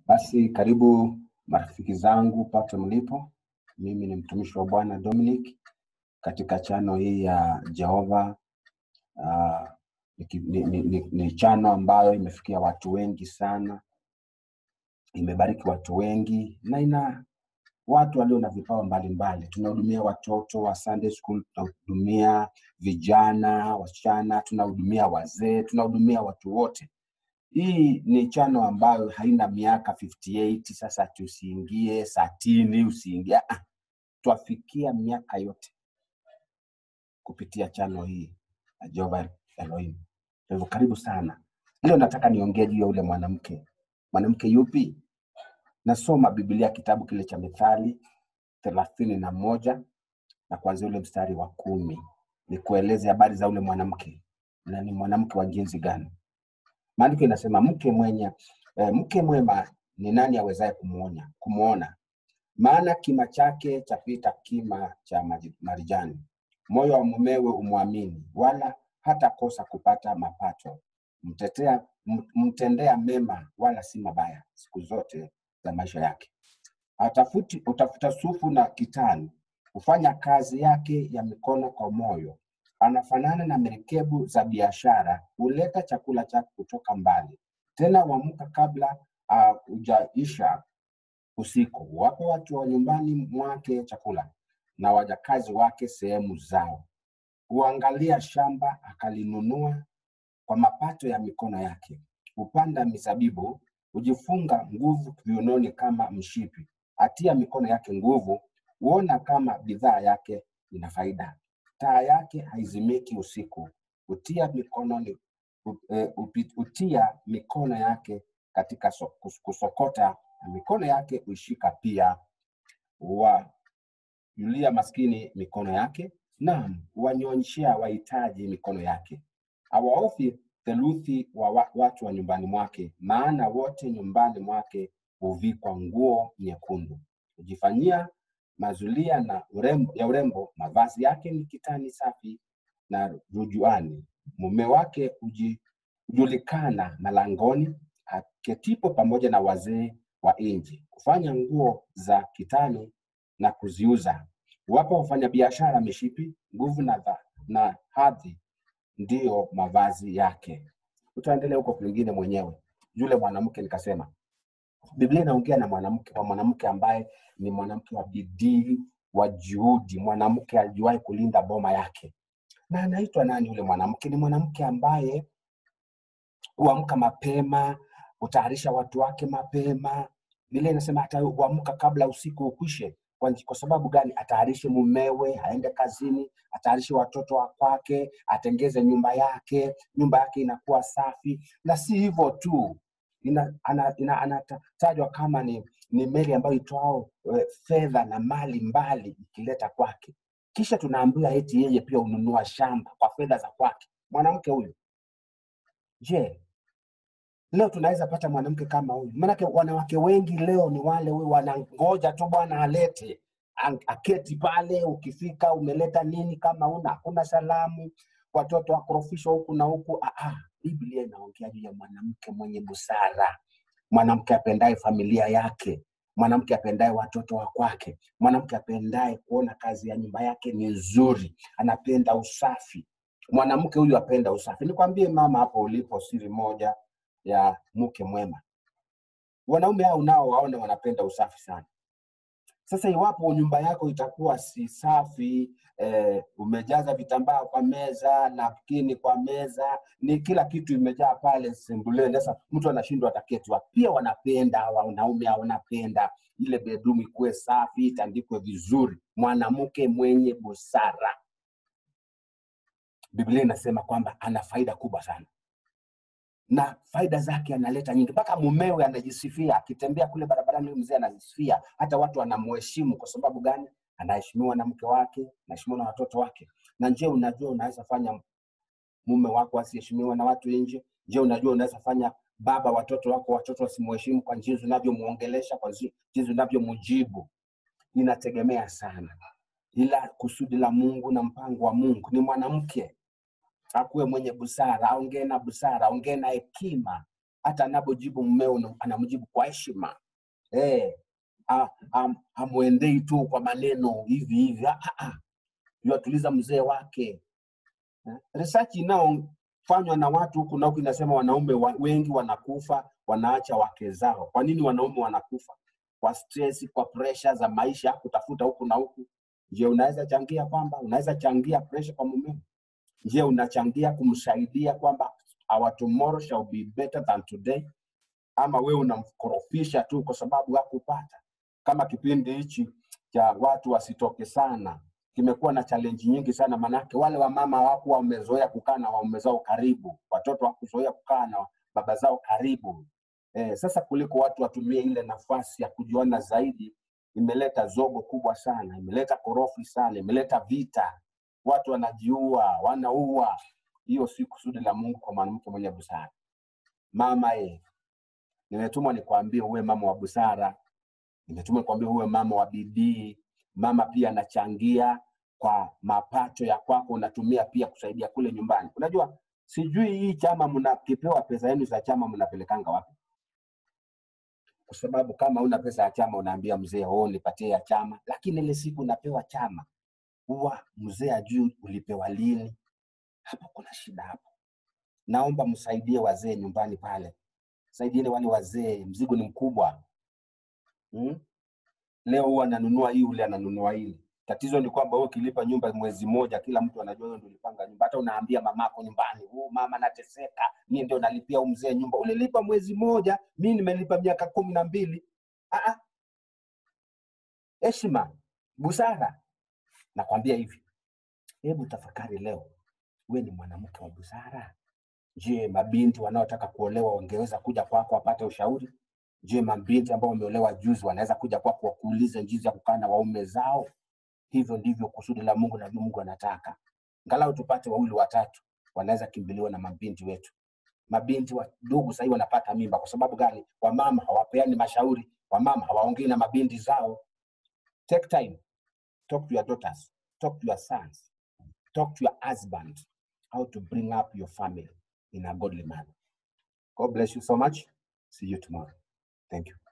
Basi karibu marafiki zangu pote mlipo. Mimi ni mtumishi wa Bwana Dominic katika chano hii ya Jehova. Uh, ni, ni, ni, ni, ni chano ambayo imefikia watu wengi sana, imebariki watu wengi na ina watu walio na vipawa mbalimbali. Tunahudumia watoto wa Sunday school, tunahudumia vijana, wasichana, tunahudumia wazee, tunahudumia watu wote. Hii ni chano ambayo haina miaka 58 sasa tusiingie satini, usiingie ah, twafikia miaka yote kupitia chano hii ya Jehova Elohim. Kwa hivyo karibu sana. Leo nataka niongee juu ya ule mwanamke. Mwanamke yupi? Nasoma Biblia kitabu kile cha Mithali thelathini na moja na kuanzia ule mstari wa kumi nikueleze habari za ule mwanamke na ni mwanamke wa jinsi gani. Maandiko inasema mke mwenye eh, mke mwema ni nani awezaye kumuonya kumuona? Maana kima chake chapita kima cha maji- marijani. Moyo wa mumewe umwamini, wala hatakosa kupata mapato. Mtetea, m- mtendea mema, wala si mabaya siku zote za maisha yake. Atafuti, utafuta sufu na kitani, hufanya kazi yake ya mikono kwa moyo. Anafanana na merikebu za biashara, huleta chakula chake kutoka mbali. Tena huamka kabla ah, hujaisha usiku. Wapo watu wa nyumbani mwake chakula, na wajakazi wake sehemu zao. Huangalia shamba akalinunua kwa mapato ya mikono yake. Hupanda mizabibu, hujifunga nguvu viunoni kama mshipi. Atia mikono yake nguvu, huona kama bidhaa yake ina faida. Taa yake haizimiki usiku, hutia mikononi hu- eh, hupi- hutia mikono yake katika so, kus- kusokota, na mikono yake huishika pia. Huwayulia maskini mikono yake, naam, huwanyonyeshea wahitaji mikono yake hawaofi theluthi wa wa- watu wa nyumbani mwake, maana wote nyumbani mwake huvikwa nguo nyekundu. Hujifanyia mazulia na urembo, ya urembo, mavazi yake ni kitani safi na rujuani. Mume wake huji- hujulikana malangoni, aketipo pamoja na wazee wa nchi, kufanya nguo za kitani na kuziuza. Wapo wafanyabiashara mishipi, nguvu na, dha- na hadhi ndiyo mavazi yake. Utaendelea huko kwingine mwenyewe. Yule mwanamke nikasema, Biblia inaongea na mwanamke kwa mwanamke ambaye ni mwanamke wa bidii, wa juhudi, mwanamke aliwahi kulinda boma yake. Na anaitwa nani yule mwanamke? Ni mwanamke ambaye huamka mapema, hutayarisha watu wake mapema. Biblia inasema hata huamka kabla usiku ukwishe. Kwa, kwa sababu gani? Atayarishe mumewe, aende kazini, atayarishe watoto wa kwake, atengeze nyumba yake, nyumba yake inakuwa safi. Na si hivyo tu, ina, ana, ina, anatajwa kama ni, ni meli ambayo itwao e, fedha na mali mbali ikileta kwake. Kisha tunaambiwa eti yeye pia hununua shamba kwa fedha za kwake. Mwanamke huyu, je, leo tunaweza pata mwanamke kama huyu? Maanake wanawake wengi leo ni wale huyu wanangoja tu bwana alete Ang- aketi pale, ukifika umeleta nini, kama una hakuna salamu, watoto wakorofishwa huku na huku. Ah, ah, Biblia inaongea juu ya mwanamke mwenye busara, mwanamke apendaye familia yake, mwanamke apendaye watoto wa kwake, mwanamke apendaye kuona kazi ya nyumba yake ni nzuri, anapenda usafi. Mwanamke huyu apenda usafi. Nikwambie mama, hapo ulipo, siri moja ya mke mwema. Wanaume hao nao waone wanapenda usafi sana. Sasa iwapo nyumba yako itakuwa si safi eh, umejaza vitambaa kwa meza, napkini kwa meza, ni kila kitu imejaa pale sembuleni. Sasa mtu anashindwa ataketi wapi? Pia wanapenda hawa wanaume hao wanapenda ile bedroom ikuwe safi, itandikwe vizuri. Mwanamke mwenye busara, Biblia inasema kwamba ana faida kubwa sana na faida zake analeta nyingi, mpaka mumewe anajisifia akitembea kule barabarani, huyu mzee anajisifia, hata watu wanamheshimu. Kwa sababu gani? Anaheshimiwa na mke wake, anaheshimiwa na watoto wake. Na je, unajua unaweza fanya mume wako asiheshimiwa na watu nje? Je, unajua unaweza fanya baba watoto wako watoto wasimheshimu kwa jinsi unavyomuongelesha, kwa zi- jinsi unavyomjibu? Inategemea sana, ila kusudi la Mungu na mpango wa Mungu ni mwanamke akuwe mwenye busara, aongee na busara, aongee na hekima, hata anapojibu mmeo una- anamjibu kwa heshima eh, a- am- hamwendei tu kwa maneno hivi hivi, Ah, ah, ah. yuatuliza mzee wake. Eh, Research inayofanywa na watu huku na huku inasema wanaume wa, wengi wanakufa wanaacha wake zao. Kwa nini wanaume wanakufa? Kwa stress, kwa pressure za maisha, kutafuta huku na huku. Je, unaweza changia kwamba unaweza changia pressure kwa mumeo? Je, unachangia kumsaidia kwamba our tomorrow shall be better than today? Ama wewe unamkorofisha tu kwa sababu hakupata? Kama kipindi hichi cha watu wasitoke sana kimekuwa na challenge nyingi sana, manake wale wamama hawakuwa wamezoea kukaa na waume zao karibu, watoto hawakuzoea kukaa na baba zao karibu. Eh, sasa kuliko watu watumie ile nafasi ya kujiona zaidi, imeleta zogo kubwa sana, imeleta korofi sana, imeleta vita, watu wanajiua, wanaua. Hiyo si kusudi la Mungu kwa mwanamke mwenye busara. Mama eh, nimetumwa nikwambie uwe mama wa busara, nimetumwa nikwambie uwe mama wa bidii. Mama pia anachangia kwa mapato ya kwako, unatumia pia kusaidia kule nyumbani. Unajua, sijui hii chama mnakipewa pesa yenu za chama mnapelekanga wapi? Kwa sababu kama una pesa ya chama unaambia mzee, oh, nipatie ya chama, lakini ile siku unapewa chama huwa mzee ajui ulipewa lini. Hapo kuna shida hapo. Naomba msaidie wazee nyumbani pale, saidieni wale wazee, mzigo ni mkubwa hmm? Leo huwa ananunua hii, ule ananunua hili. Tatizo ni kwamba wewe ukilipa nyumba mwezi mmoja, kila mtu anajua wewe ndio ulipanga nyumba. Hata unaambia mamako nyumbani, oh, mama nateseka, mimi ndio nalipia huyu mzee nyumba. Ulilipa mwezi mmoja, mimi nimelipa miaka kumi na mbili. Ah, ah, Heshima, busara. Nakwambia hivi, hebu tafakari leo, we ni mwanamke wa busara. Je, mabinti wanaotaka kuolewa wangeweza kuja kwako wapate ushauri? Je, mabinti ambao wameolewa juzi wanaweza kuja kwako wakuulize jinsi ya kukaa na waume zao? Hivyo ndivyo kusudi la Mungu na Mungu anataka. Angalau tupate wawili watatu wanaweza kimbiliwa na mabinti wetu. Mabinti wadogo sahii wanapata mimba kwa sababu gani? Wamama hawapeani mashauri, wamama hawaongei na mabinti zao. Take time, talk to your daughters, talk to your sons, talk to your husband, how to bring up your family in a godly manner. God bless you so much. See you tomorrow. Thank you.